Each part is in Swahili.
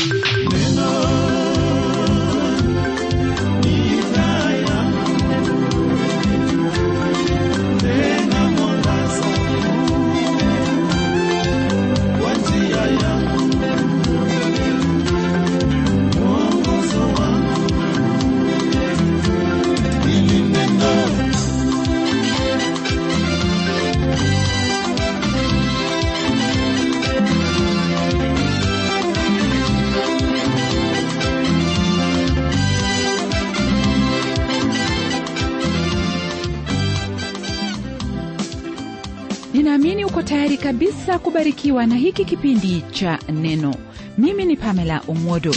ninaamini uko tayari kabisa kubarikiwa na hiki kipindi cha neno mimi ni pamela umwodo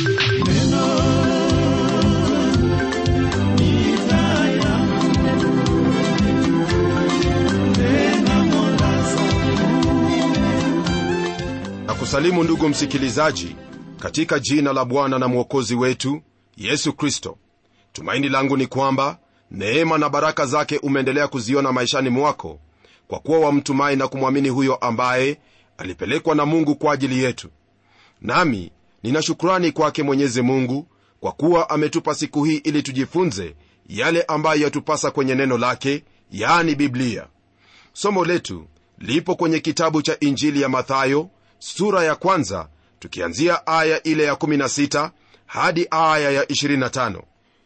na kusalimu ndugu msikilizaji katika jina la bwana na mwokozi wetu yesu kristo tumaini langu ni kwamba neema na baraka zake umeendelea kuziona maishani mwako kwa kuwa wamtumai na kumwamini huyo ambaye alipelekwa na mungu kwa ajili yetu nami nina shukrani kwake mwenyezi mungu kwa kuwa ametupa siku hii ili tujifunze yale ambayo yatupasa kwenye neno lake yaani biblia somo letu lipo kwenye kitabu cha injili ya mathayo sura ya kwanza tukianzia aya ile ya 16 hadi aya ya 25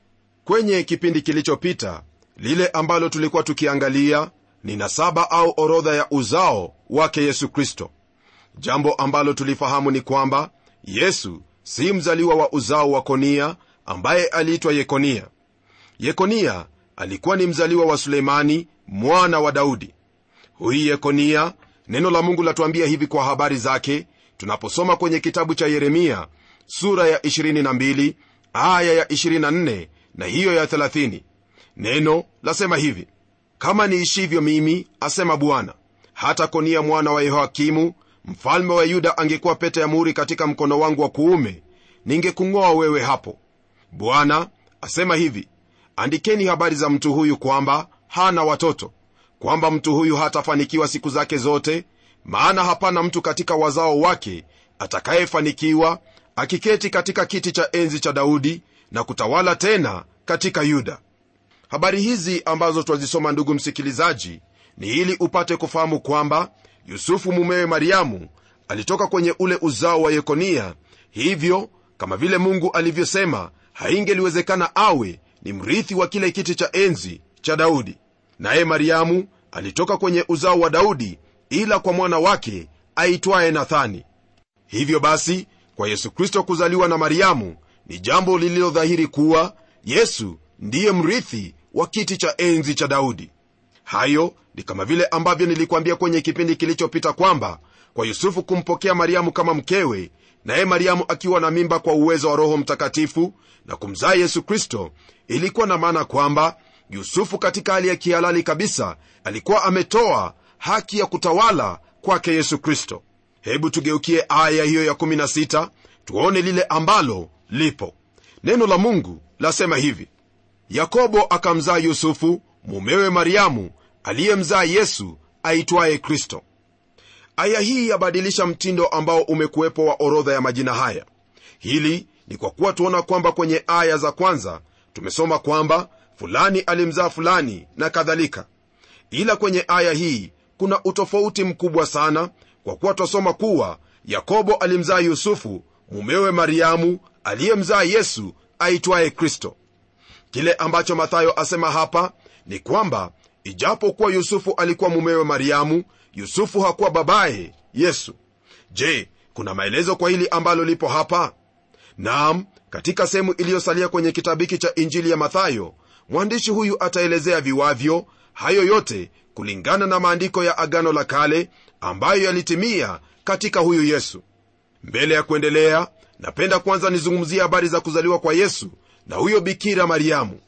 kwenye kipindi kilichopita lile ambalo tulikuwa tukiangalia ni nasaba au orodha ya uzao wake yesu kristo jambo ambalo tulifahamu ni kwamba yesu si mzaliwa wa uzao wa konia ambaye aliitwa yekonia yekonia alikuwa ni mzaliwa wa suleimani mwana wa daudi huyu yekonia neno la mungu latuambia hivi kwa habari zake tunaposoma kwenye kitabu cha yeremia sura ya 22 aya ya 24 na hiyo ya 30 neno lasema hivi kama niishivyo mimi asema bwana hata konia mwana wa yehoakimu mfalme wa yuda angekuwa pete ya muhuri katika mkono wangu wa kuume ningekung'oa wewe hapo bwana asema hivi andikeni habari za mtu huyu kwamba hana watoto kwamba mtu huyu hatafanikiwa siku zake zote maana hapana mtu katika wazao wake atakayefanikiwa akiketi katika kiti cha enzi cha daudi na kutawala tena katika yuda habari hizi ambazo twazisoma ndugu msikilizaji ni ili upate kufahamu kwamba yusufu mumewe mariamu alitoka kwenye ule uzao wa yekonia hivyo kama vile mungu alivyosema haingeliwezekana awe ni mrithi wa kile kiti cha enzi cha daudi naye mariamu alitoka kwenye uzao wa daudi ila kwa mwana wake aitwaye nathani hivyo basi kwa yesu kristo kuzaliwa na mariamu ni jambo lililodhahiri kuwa yesu ndiye mrithi wa kiti cha enzi cha daudi hayo ni kama vile ambavyo nilikuambia kwenye kipindi kilichopita kwamba kwa yusufu kumpokea mariamu kama mkewe naye mariamu akiwa na mimba kwa uwezo wa roho mtakatifu na kumzaa yesu kristo ilikuwa na maana kwamba yusufu katika hali ya kihalali kabisa alikuwa ametoa haki ya kutawala kwake yesu kristo hebu tugeukie aya hiyo ya16 tuone lile ambalo lipo neno la mungu lasema hivi yakobo akamzaa yusufu mumewe mariamu aliyemzaa yesu aitwaye kristo aya hii yabadilisha mtindo ambao umekuwepo wa orodha ya majina haya hili ni kwa kuwa tuona kwamba kwenye aya za kwanza tumesoma kwamba fulani alimzaa fulani na kadhalika ila kwenye aya hii kuna utofauti mkubwa sana kwa kuwa twasoma kuwa yakobo alimzaa yusufu mumewe mariamu aliyemzaa yesu aitwaye kristo kile ambacho mathayo asema hapa ni kwamba ijapokuwa yusufu alikuwa mumewe mariamu yusufu hakuwa babaye yesu je kuna maelezo kwa hili ambalo lipo hapa naam katika sehemu iliyosalia kwenye kitabu hiki cha injili ya mathayo mwandishi huyu ataelezea viwavyo hayo yote kulingana na maandiko ya agano la kale ambayo yalitimia katika huyu yesu mbele ya kuendelea napenda kwanza nizungumzia habari za kuzaliwa kwa yesu na huyo bikira mariamu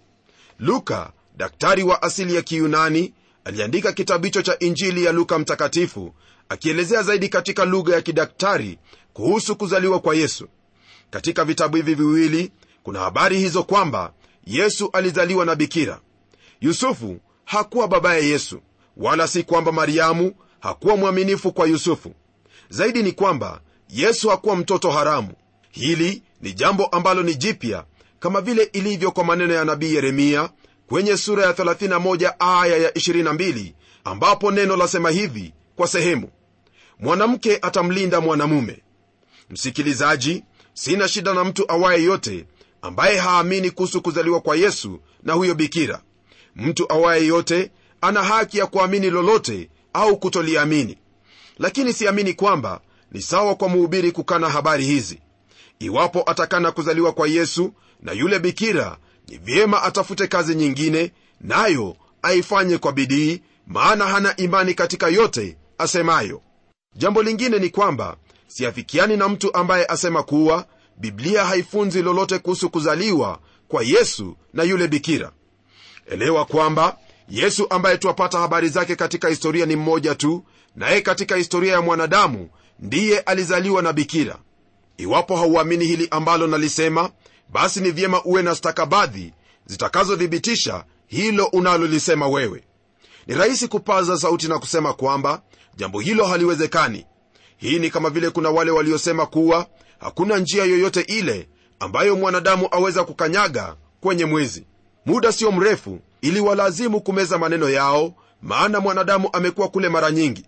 luka daktari wa asili ya kiyunani aliandika kitabu hicho cha injili ya luka mtakatifu akielezea zaidi katika lugha ya kidaktari kuhusu kuzaliwa kwa yesu katika vitabu hivi viwili kuna habari hizo kwamba yesu alizaliwa na bikira yusufu hakuwa babaye yesu wala si kwamba mariamu hakuwa mwaminifu kwa yusufu zaidi ni kwamba yesu hakuwa mtoto haramu hili ni jambo ambalo ni jipya kama vile ilivyo kwa maneno ya nabii yeremia kwenye sura ya 31 aya ya 22 ambapo neno lasema hivi kwa sehemu mwanamke atamlinda mwanamume msikilizaji sina shida na mtu awaye yote ambaye haamini kuhusu kuzaliwa kwa yesu na huyo bikira mtu awaye yote ana haki ya kuamini lolote au kutoliamini lakini siamini kwamba ni sawa kwa mhubiri kukana habari hizi iwapo atakana kuzaliwa kwa yesu na yule bikira ni vyema atafute kazi nyingine nayo aifanye kwa bidii maana hana imani katika yote asemayo jambo lingine ni kwamba siafikiani na mtu ambaye asema kuwa biblia haifunzi lolote kuhusu kuzaliwa kwa yesu na yule bikira elewa kwamba yesu ambaye twapata habari zake katika historia ni mmoja tu naye katika historia ya mwanadamu ndiye alizaliwa na bikira iwapo hauamini hili ambalo nalisema basi ni vyema uwe na stakabadhi zitakazothibitisha hilo unalolisema wewe ni rahisi kupaza sauti na kusema kwamba jambo hilo haliwezekani hii ni kama vile kuna wale waliosema kuwa hakuna njia yoyote ile ambayo mwanadamu aweza kukanyaga kwenye mwezi muda sio mrefu ili walazimu kumeza maneno yao maana mwanadamu amekuwa kule mara nyingi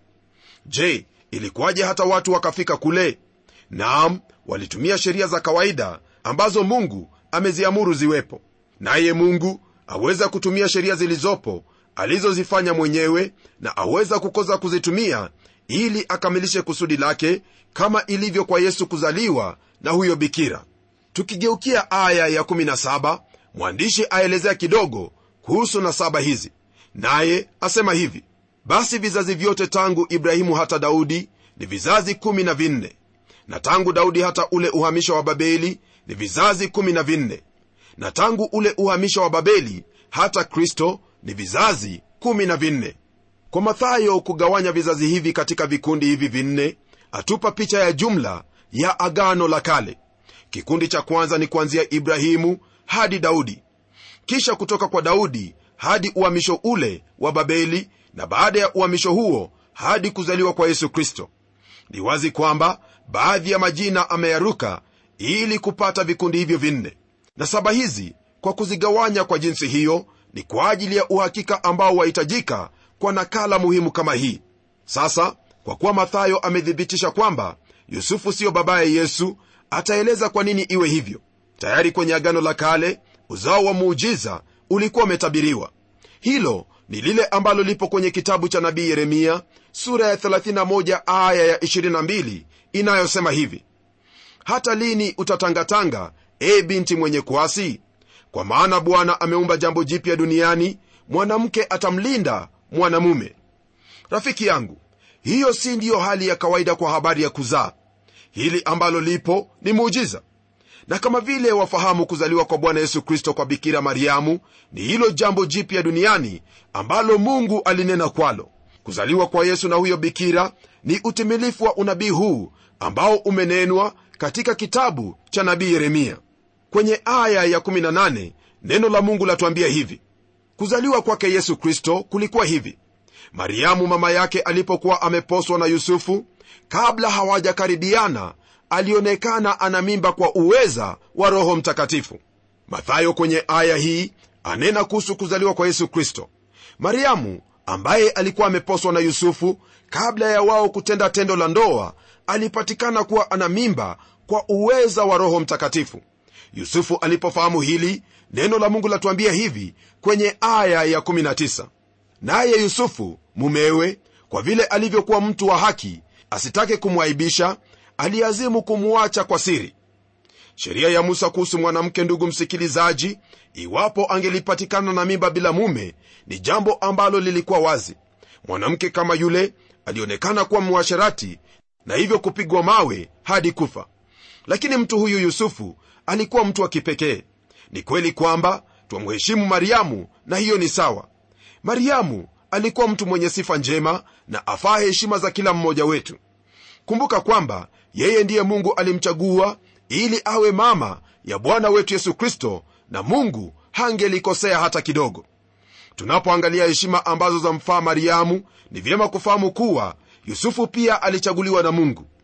je ilikuwaje hata watu wakafika kule naam walitumia sheria za kawaida ambazo mungu ameziamuru ziwepo naye mungu aweza kutumia sheria zilizopo alizozifanya mwenyewe na aweza kukosa kuzitumia ili akamilishe kusudi lake kama ilivyo kwa yesu kuzaliwa na huyo bikira tukigeukia aya ya 17 mwandishi aelezea kidogo kuhusu nasaba hizi naye asema hivi basi vizazi vyote tangu ibrahimu hata daudi ni vizazi kumi na vinne na tangu daudi hata ule uhamisho wa babeli ni vizazi kumi na vinne na tangu ule uhamisho wa babeli hata kristo ni vizazi kumi na vinne kwa mathayo kugawanya vizazi hivi katika vikundi hivi vinne atupa picha ya jumla ya agano la kale kikundi cha kwanza ni kuanzia ibrahimu hadi daudi kisha kutoka kwa daudi hadi uhamisho ule wa babeli na baada ya uhamisho huo hadi kuzaliwa kwa yesu kristo ni wazi kwamba baadhi ya majina ameyaruka ili kupata vikundi hivyo vinne na saba hizi kwa kuzigawanya kwa jinsi hiyo ni kwa ajili ya uhakika ambao wahitajika kwa nakala muhimu kama hii sasa kwa kuwa mathayo amethibitisha kwamba yusufu siyo babaye yesu ataeleza kwa nini iwe hivyo tayari kwenye agano la kale uzao wa muujiza ulikuwa umetabiriwa hilo ni lile ambalo lipo kwenye kitabu cha nabii yeremia sura ya 31 aya ya 22 inayosema hivi hata lini utatangatanga e binti mwenye kuasi kwa maana bwana ameumba jambo jipya duniani mwanamke atamlinda mwanamume rafiki yangu hiyo si ndiyo hali ya kawaida kwa habari ya kuzaa hili ambalo lipo ni muujiza na kama vile wafahamu kuzaliwa kwa bwana yesu kristo kwa bikira mariamu ni hilo jambo jipya duniani ambalo mungu alinena kwalo kuzaliwa kwa yesu na huyo bikira ni utimilifu wa unabii huu ambao umenenwa katika kitabu cha nabii yeremia kwenye aya ya 18 neno la mungu latuambia hivi kuzaliwa kwake yesu kristo kulikuwa hivi mariamu mama yake alipokuwa ameposwa na yusufu kabla hawajakaribiana alionekana ana mimba kwa uweza wa roho mtakatifu mathayo kwenye aya hii anena kuhusu kuzaliwa kwa yesu kristo mariamu ambaye alikuwa ameposwa na yusufu kabla ya wao kutenda tendo la ndoa alipatikana kuwa ana mimba kwa uweza wa roho mtakatifu yusufu alipofahamu hili neno la mungu latuambia hivi kwenye aya ya 19 naye yusufu mumewe kwa vile alivyokuwa mtu wa haki asitake kumwaibisha aliazimu kumwacha kwa siri sheria ya musa kuhusu mwanamke ndugu msikilizaji iwapo angelipatikana na mimba bila mume ni jambo ambalo lilikuwa wazi mwanamke kama yule alionekana kuwa mwasherati na hivyo kupigwa mawe hadi kufa lakini mtu huyu yusufu alikuwa mtu wa kipekee ni kweli kwamba twamheshimu mariamu na hiyo ni sawa mariamu alikuwa mtu mwenye sifa njema na afaa heshima za kila mmoja wetu kumbuka kwamba yeye ndiye mungu alimchagua ili awe mama ya bwana wetu yesu kristo na mungu hangelikosea hata kidogo tunapoangalia heshima ambazo zamfaa mariamu ni vyema kufahamu kuwa yusufu pia alichaguliwa na mungu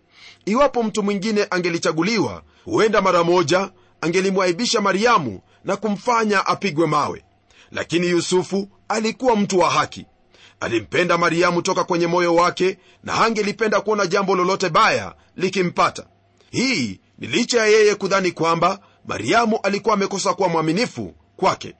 iwapo mtu mwingine angelichaguliwa huenda mara moja angelimwaibisha mariamu na kumfanya apigwe mawe lakini yusufu alikuwa mtu wa haki alimpenda mariamu toka kwenye moyo wake na hangelipenda kuona jambo lolote baya likimpata hii ni licha ya yeye kudhani kwamba mariamu alikuwa amekosa kuwa mwaminifu kwake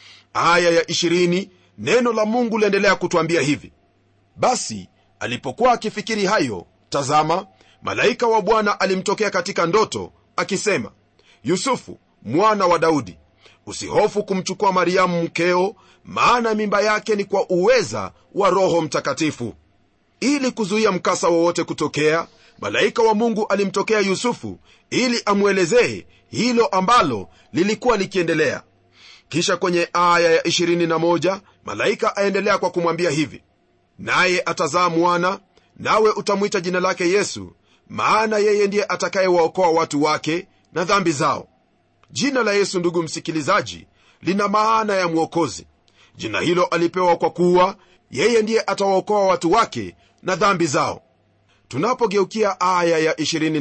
aya ya 20 neno la mungu liendelea kutwambia hivi basi alipokuwa akifikiri hayo tazama malaika wa bwana alimtokea katika ndoto akisema yusufu mwana wa daudi usihofu kumchukua mariamu mkeo maana mimba yake ni kwa uweza wa roho mtakatifu ili kuzuia mkasa wowote kutokea malaika wa mungu alimtokea yusufu ili amwelezee hilo ambalo lilikuwa likiendelea kisha kwenye aya ya 21 malaika aendelea kwa kumwambia hivi naye atazaa mwana nawe utamwita jina lake yesu maana yeye ndiye atakayewaokoa watu wake na dhambi zao jina la yesu ndugu msikilizaji lina maana ya mwokozi jina hilo alipewa kwa kuwa yeye ndiye atawaokoa watu wake na dhambi zao tunapogeukia aya ya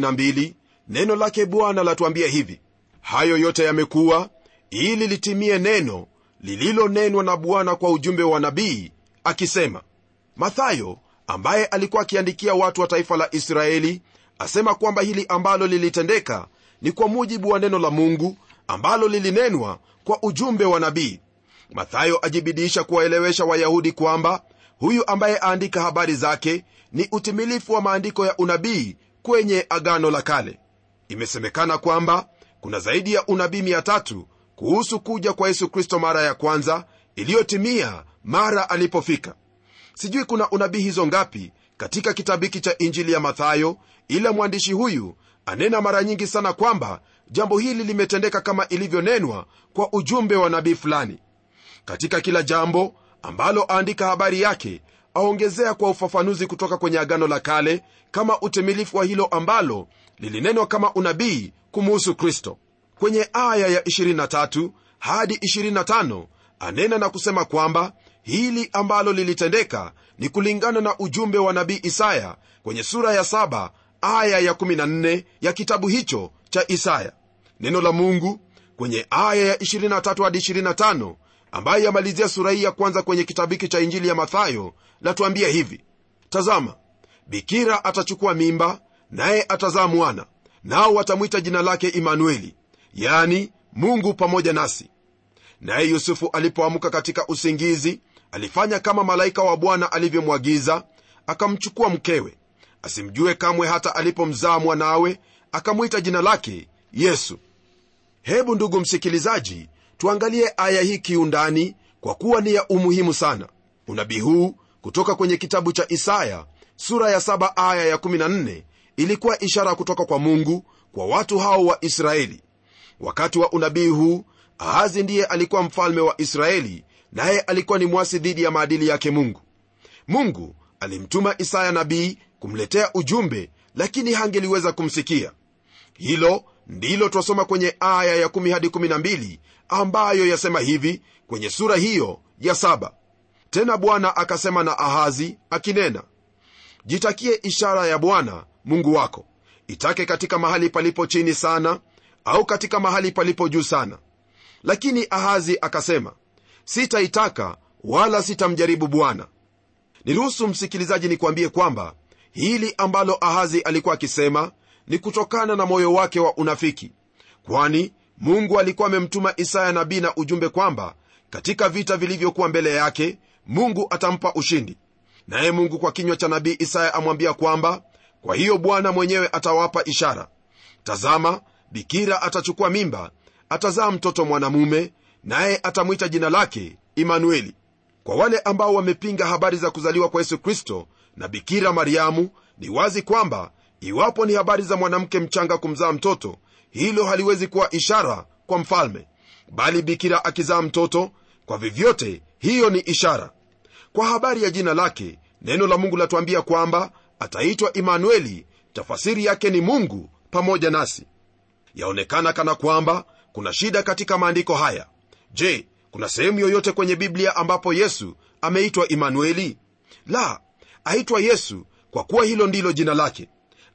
22 neno lake bwana latuambia hivi hayo yote yamekuwa ili litimie neno lililonenwa na bwana kwa ujumbe wa nabii akisema mathayo ambaye alikuwa akiandikia watu wa taifa la israeli asema kwamba hili ambalo lilitendeka ni kwa mujibu wa neno la mungu ambalo lilinenwa kwa ujumbe wa nabii mathayo ajibidiisha kuwaelewesha wayahudi kwamba huyu ambaye aandika habari zake ni utimilifu wa maandiko ya unabii kwenye agano la kale imesemekana kwamba kuna zaidi ya unabii 3 kuhusu kuja kwa yesu kristo mara ya kwanza iliyotimia mara alipofika sijui kuna unabii hizo ngapi katika kitabu hiki cha injili ya mathayo ila mwandishi huyu anena mara nyingi sana kwamba jambo hili limetendeka kama ilivyonenwa kwa ujumbe wa nabii fulani katika kila jambo ambalo aandika habari yake aongezea kwa ufafanuzi kutoka kwenye agano la kale kama utimilifu wa hilo ambalo lilinenwa kama unabii kumuhusu kristo kwenye aya ya 23 hadi 25 anena na kusema kwamba hili ambalo lilitendeka ni kulingana na ujumbe wa nabii isaya kwenye sura ya 7 aya ya 14 ya kitabu hicho cha isaya neno la mungu kwenye aya ya 23 hadi 25 ambayo yamalizia sura hii ya kwanza kwenye kitabu hiki cha injili ya mathayo latuambia hivi tazama bikira atachukua mimba naye atazaa mwana nao watamwita jina lake imanueli yani mungu pamoja nasi naye yusufu alipoamka katika usingizi alifanya kama malaika wa bwana alivyomwagiza akamchukua mkewe asimjue kamwe hata alipomzaa mwanawe akamwita jina lake yesu hebu ndugu msikilizaji tuangalie aya hii kiundani kwa kuwa ni ya umuhimu sana unabii huu kutoka kwenye kitabu cha isaya sura ya 7 aya ya 14 ilikuwa ishara kutoka kwa mungu kwa watu hao wa israeli wakati wa unabii huu ahazi ndiye alikuwa mfalme wa israeli naye alikuwa ni mwasi dhidi ya maadili yake mungu mungu alimtuma isaya nabii kumletea ujumbe lakini hangeliweza kumsikia hilo ndilo twasoma kwenye aya ya 1 hadi 12 ambayo yasema hivi kwenye sura hiyo ya saba tena bwana akasema na ahazi akinena jitakie ishara ya bwana mungu wako itake katika mahali palipo chini sana au katika mahali palipo juu sana lakini ahazi akasema sitaitaka wala sitamjaribu bwana niruhusu msikilizaji nikwambie kwamba hili ambalo ahazi alikuwa akisema ni kutokana na moyo wake wa unafiki kwani mungu alikuwa amemtuma isaya nabii na ujumbe kwamba katika vita vilivyokuwa mbele yake mungu atampa ushindi naye mungu kwa kinywa cha nabii isaya amwambia kwamba kwa hiyo bwana mwenyewe atawapa ishara tazama bikira atachukua mimba atazaa mtoto mwanamume naye atamwita jina lake imanueli kwa wale ambao wamepinga habari za kuzaliwa kwa yesu kristo na bikira mariamu ni wazi kwamba iwapo ni habari za mwanamke mchanga kumzaa mtoto hilo haliwezi kuwa ishara kwa mfalme bali bikira akizaa mtoto kwa vyovyote hiyo ni ishara kwa habari ya jina lake neno la mungu latuambia kwamba ataitwa imanueli tafasiri yake ni mungu pamoja nasi yaonekana kana kwamba kuna shida katika maandiko haya je kuna sehemu yoyote kwenye biblia ambapo yesu ameitwa imanueli la aitwa yesu kwa kuwa hilo ndilo jina lake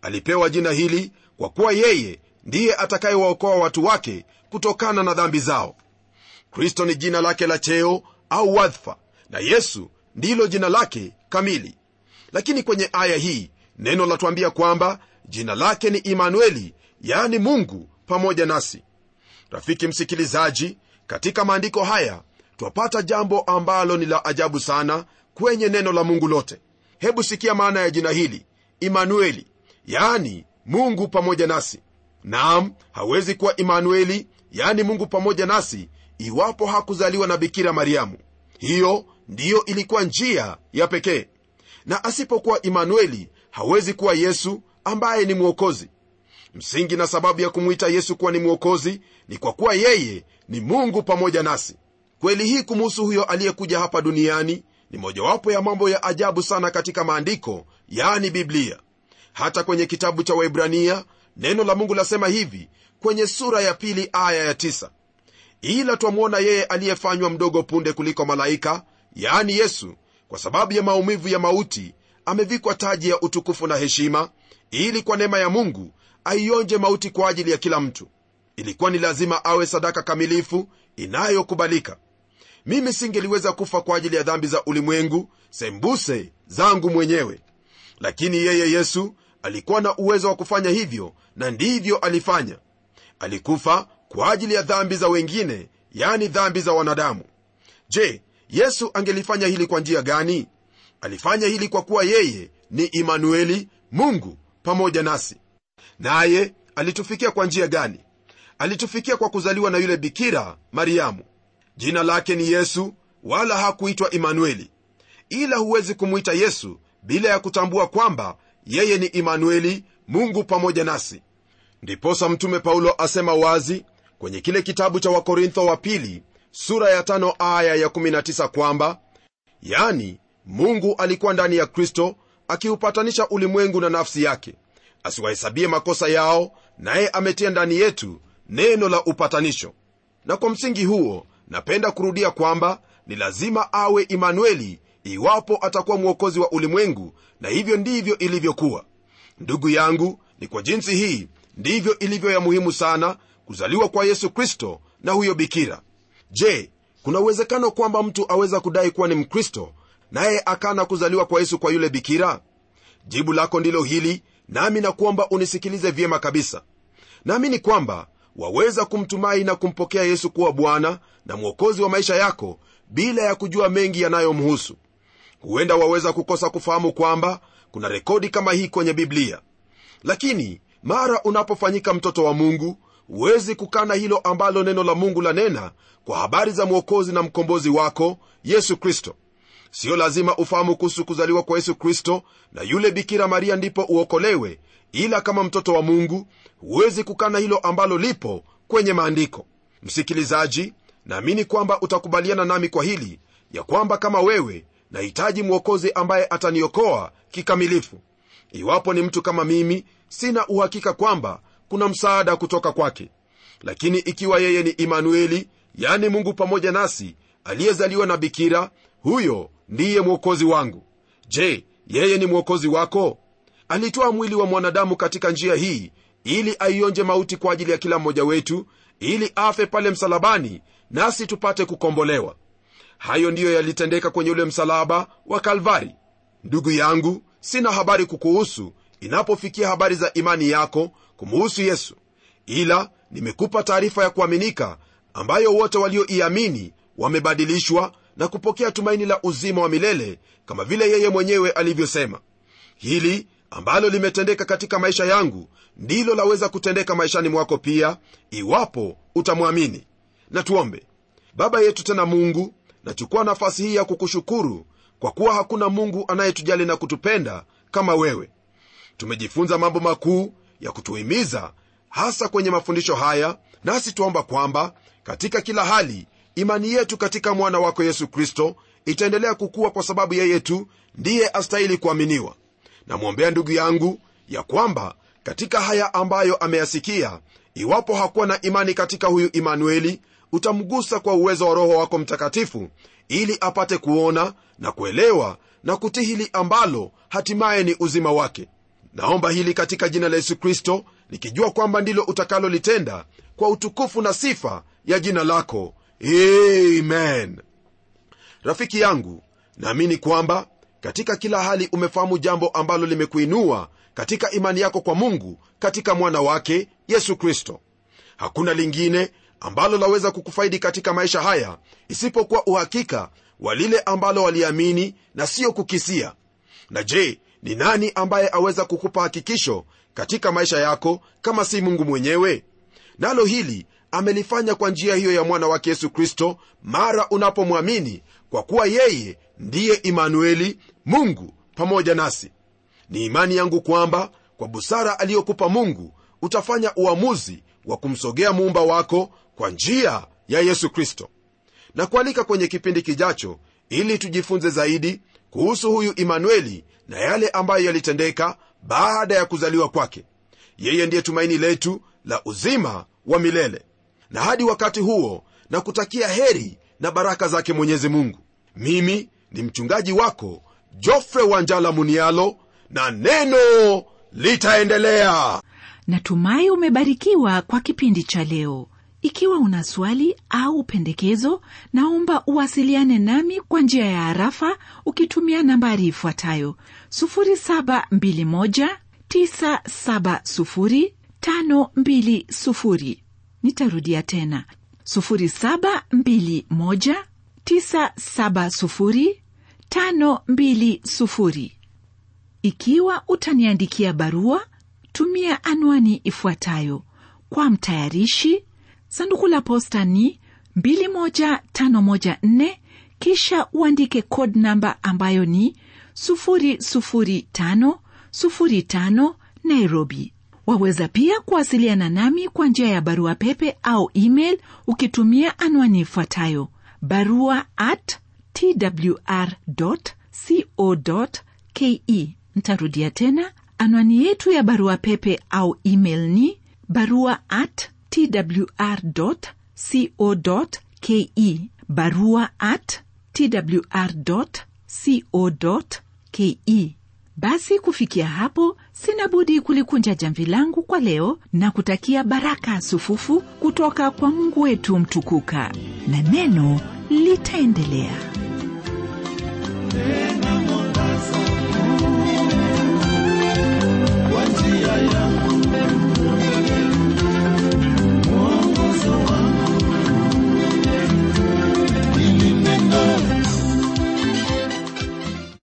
alipewa jina hili kwa kuwa yeye ndiye atakayewaokoa watu wake kutokana na dhambi zao kristo ni jina lake la cheo au wadhifa na yesu ndilo jina lake kamili lakini kwenye aya hii neno latuambia kwamba jina lake ni imanueli yaani mungu pamoja nasi rafiki msikilizaji katika maandiko haya twapata jambo ambalo ni la ajabu sana kwenye neno la mungu lote hebu sikia maana ya jina hili imanueli yaani mungu pamoja nasi naam hawezi kuwa imanueli yaani mungu pamoja nasi iwapo hakuzaliwa na bikira mariamu hiyo ndiyo ilikuwa njia ya pekee na asipokuwa imanueli hawezi kuwa yesu ambaye ni mwokozi msingi na sababu ya kumwita yesu kuwa ni mwokozi ni kwa kuwa yeye ni mungu pamoja nasi kweli hii kumuhusu huyo aliyekuja hapa duniani ni mojawapo ya mambo ya ajabu sana katika maandiko yani biblia hata kwenye kitabu cha waibrania neno la mungu lasema hivi kwenye sura ya pili aya ya tisa ila twamwona yeye aliyefanywa mdogo punde kuliko malaika yaani yesu kwa sababu ya maumivu ya mauti amevikwa taji ya utukufu na heshima ili kwa neema ya mungu aionje mauti kwa ajili ya kila mtu ilikuwa ni lazima awe sadaka kamilifu inayokubalika mimi singeliweza kufa kwa ajili ya dhambi za ulimwengu sembuse zangu mwenyewe lakini yeye yesu alikuwa na uwezo wa kufanya hivyo na ndivyo alifanya alikufa kwa ajili ya dhambi za wengine yani dhambi za wanadamu je yesu angelifanya hili kwa njia gani alifanya hili kwa kuwa yeye ni imanueli mungu pamoja nasi naye alitufikia kwa njia gani alitufikia kwa kuzaliwa na yule bikira mariamu jina lake ni yesu wala hakuitwa imanueli ila huwezi kumwita yesu bila ya kutambua kwamba yeye ni imanueli mungu pamoja nasi ndiposa mtume paulo asema wazi kwenye kile kitabu cha wakorintho wa pili sura ya tano aya ya 19 kwamba yani mungu alikuwa ndani ya kristo akiupatanisha ulimwengu na nafsi yake asiwahesabie makosa yao naye ametia ndani yetu neno la upatanisho na kwa msingi huo napenda kurudia kwamba ni lazima awe imanueli iwapo atakuwa mwokozi wa ulimwengu na hivyo ndivyo ilivyokuwa ndugu yangu ni kwa jinsi hii ndivyo ilivyo ya muhimu sana kuzaliwa kwa yesu kristo na huyo bikira je kuna uwezekano kwamba mtu aweza kudai kuwa ni mkristo naye akana kuzaliwa kwa yesu kwa yule bikira jibu lako ndilo hili nami nakuomba unisikilize vyema kabisa naamini kwamba waweza kumtumai na kumpokea yesu kuwa bwana na mwokozi wa maisha yako bila ya kujua mengi yanayomhusu huenda waweza kukosa kufahamu kwamba kuna rekodi kama hii kwenye biblia lakini mara unapofanyika mtoto wa mungu huwezi kukana hilo ambalo neno la mungu lanena kwa habari za mwokozi na mkombozi wako yesu kristo siyo lazima ufahamu kuhusu kuzaliwa kwa yesu kristo na yule bikira maria ndipo uokolewe ila kama mtoto wa mungu huwezi kukana hilo ambalo lipo kwenye maandiko msikilizaji naamini kwamba utakubaliana nami kwa hili ya kwamba kama wewe nahitaji mwokozi ambaye ataniokoa kikamilifu iwapo ni mtu kama mimi sina uhakika kwamba kuna msaada kutoka kwake lakini ikiwa yeye ni imanueli yani mungu pamoja nasi aliyezaliwa na bikira huyo ndiye mwokozi wangu je yeye ni mwokozi wako alitoa mwili wa mwanadamu katika njia hii ili aionje mauti kwa ajili ya kila mmoja wetu ili afe pale msalabani nasi tupate kukombolewa hayo ndiyo yalitendeka kwenye ule msalaba wa kalvari ndugu yangu sina habari kukuhusu inapofikia habari za imani yako kumuhusu yesu ila nimekupa taarifa ya kuaminika ambayo wote walioiamini wamebadilishwa na kupokea tumaini la uzima wa milele kama vile yeye mwenyewe alivyosema hili ambalo limetendeka katika maisha yangu ndilo laweza kutendeka maishani mwako pia iwapo utamwamini na tuombe baba yetu tena mungu nachukua nafasi hii ya kukushukuru kwa kuwa hakuna mungu anayetujali na kutupenda kama wewe tumejifunza mambo makuu ya kutuhimiza hasa kwenye mafundisho haya nasi tuomba kwamba katika kila hali imani yetu katika mwana wako yesu kristo itaendelea kukua kwa sababu yeye tu ndiye astahili kuaminiwa namwombea ndugu yangu ya kwamba katika haya ambayo ameyasikia iwapo hakuwa na imani katika huyu imanueli utamgusa kwa uwezo wa roho wako mtakatifu ili apate kuona na kuelewa na kutii hili ambalo hatimaye ni uzima wake naomba hili katika jina la yesu kristo nikijua kwamba ndilo utakalolitenda kwa utukufu na sifa ya jina lako amen rafiki yangu naamini kwamba katika kila hali umefahamu jambo ambalo limekuinua katika imani yako kwa mungu katika mwana wake yesu kristo hakuna lingine ambalo laweza kukufaidi katika maisha haya isipokuwa uhakika wa lile ambalo waliamini na siyo kukisia na je ni nani ambaye aweza kukupa hakikisho katika maisha yako kama si mungu mwenyewe nalo hili amelifanya kwa njia hiyo ya mwana wake yesu kristo mara unapomwamini kwa kuwa yeye ndiye imanueli mungu pamoja nasi ni imani yangu kwamba kwa busara aliyokupa mungu utafanya uamuzi wa kumsogea muumba wako kwa njia ya yesu kristo na kualika kwenye kipindi kijacho ili tujifunze zaidi kuhusu huyu imanueli na yale ambayo yalitendeka baada ya kuzaliwa kwake yeye ndiye tumaini letu la uzima wa milele na hadi wakati huo na kutakia heri na baraka zake mwenyezi mungu mimi ni mchungaji wako jofre wanjala munialo na neno litaendelea natumai umebarikiwa kwa kipindi cha leo ikiwa una swali au pendekezo naomba uwasiliane nami kwa njia ya harafa ukitumia nambari ifuatayo 721970520 nitarudia tena 721970520 ikiwa utaniandikia barua tumia anwani ifuatayo kwa mtayarishi sanduku la posta ni 21514 kisha uandike code namba ambayo ni 00505 nairobi waweza pia kuwasiliana nami kwa njia ya barua pepe au email ukitumia anwani ifuatayo barua at twr co ke ntarudia tena anwani yetu ya barua pepe au email ni barua at twr co ke barua at twr co ke basi kufikia hapo sina budi kulikunja jamvi langu kwa leo na kutakia baraka sufufu kutoka kwa mungu wetu mtukuka na neno litaendelea Neno